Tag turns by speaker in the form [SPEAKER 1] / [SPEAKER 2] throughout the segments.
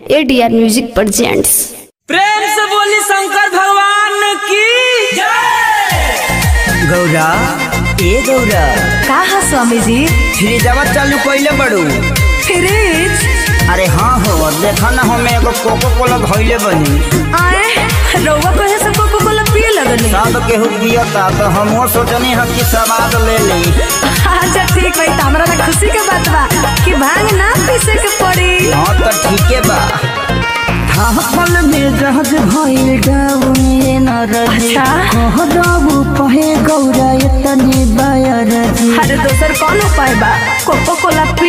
[SPEAKER 1] ADR music presents
[SPEAKER 2] प्रेम से बोली शंकर भगवान की
[SPEAKER 3] गौरा ए गौरा
[SPEAKER 4] का है स्वामी जी
[SPEAKER 3] फ्रिजवा चालू कइले बड़ू
[SPEAKER 4] फ्रिज
[SPEAKER 3] अरे हाँ हो देखा ना हमें एगो कोको कोला धइले बनी
[SPEAKER 4] आए रउआ कहे से कोको कोला पिए लगनी
[SPEAKER 3] सब केहू पियता तो हमहू सोचनी है कि स्वाद ले ली
[SPEAKER 4] अच्छा ठीक भाई हमरा ना खुशी के बात बा कि भांग ना पीसे के पड़ी
[SPEAKER 3] हाँ तो ठीके बा थापल में जहाज भइल डाउन न रही
[SPEAKER 4] अच्छा।
[SPEAKER 3] कह दबू कहे गौरा इतनी बायर जी
[SPEAKER 4] अरे दोसर कौन उपाय बा कोको कोला पी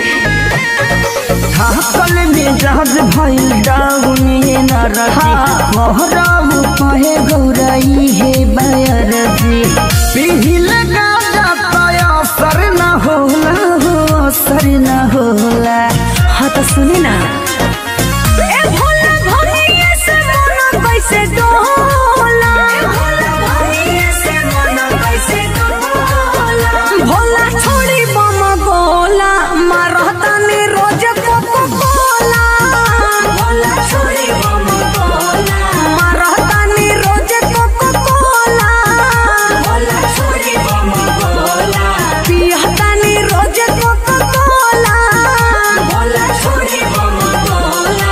[SPEAKER 3] थापल में जहाज भइल डाउन न रही
[SPEAKER 4] हाँ।
[SPEAKER 3] कह दबू कहे गौरा इहे बायर जी पिहिल गाजा पाया असर न होला हो असर न होला
[SPEAKER 4] हाँ तो सुनी ना ए भोला भोलिए से मन कैसे डोला भोला भोलिए से मन कैसे डोला भोला छोड़ी बम गोला मारता ने रोज कोको कोला भोला छोड़ी बम गोला मारता ने रोज कोको कोला भोला छोड़ी बम गोला पियता ने रोज कोको कोला भोला छोड़ी बम गोला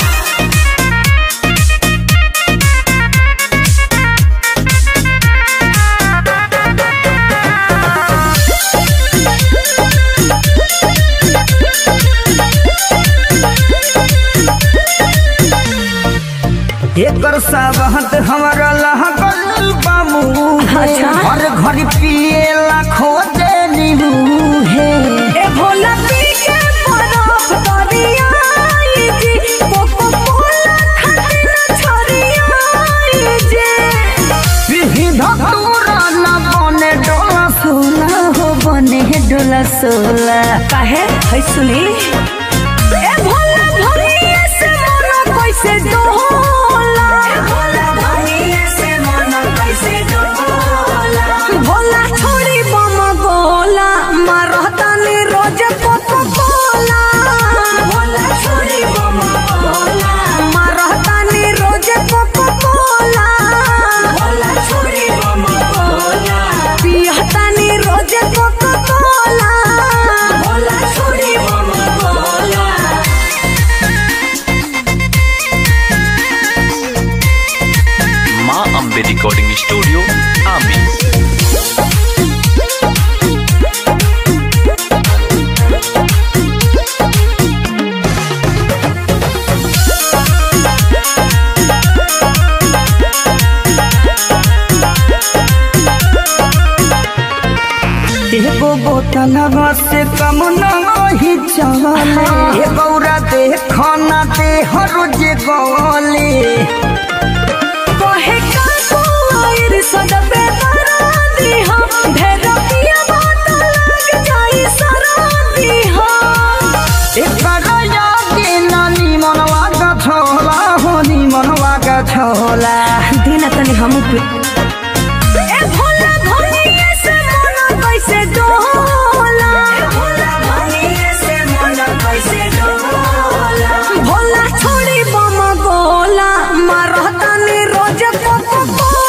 [SPEAKER 3] एकर साबहत हमारा लहगल बामू
[SPEAKER 4] अच्छा।
[SPEAKER 3] हर घड़ी पिएला खोजे नीबू हे
[SPEAKER 4] ए भोला पी के बरफ दरियाई जी कोको कोला खातिर छोरियाई जी
[SPEAKER 3] पिही धतूरा न बने डोला सोला हो बने डोला सोला
[SPEAKER 4] काहे है सुनी ए भोला भोलिए से मन कैसे डोला भोला भोलिए से मन कैसे डोला भोला छोड़ी बम गोला मारता ने रोज कोको कोला भोला छोड़ी बम गोला मारता ने रोज कोको कोला भोला छोड़ी बम गोला पियता ने रोज कोको कोला भोला छोड़ी बम गोला
[SPEAKER 5] माँ अम्बे रिकॉर्डिंग स्टूडियो आमी
[SPEAKER 3] एगो बोतलवा से कम नहीं चले ए गौरा देखना दे हर जे गले
[SPEAKER 4] कहे का कोइर सदबे